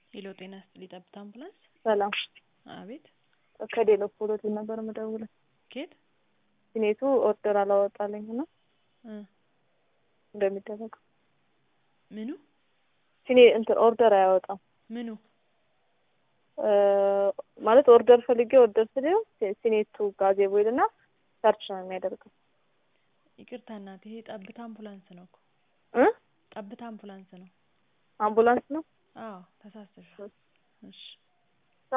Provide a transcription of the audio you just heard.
ሄሎ ጤና ይስጥልኝ ጠብታ አምቡላንስ ሰላም አቤት ከዴሎ ፖሎቲን ነበር የምደውለው። ኬት ሲኔቱ ኦርደር አላወጣልኝ እና እ እንደሚደረገው ምኑ ሲኔ እንትን ኦርደር አያወጣም ምኑ እ ማለት ኦርደር ፈልጌ ኦርደር ስለው ሲኔቱ ጋዜቦ ይልና ሰርች ነው የሚያደርገው ይቅርታ እናቴ ይሄ ጠብታ አምቡላንስ ነው እኮ እ ጠብታ አምቡላንስ ነው አምቡላንስ ነው አዎ ተሳስተሻል እሺ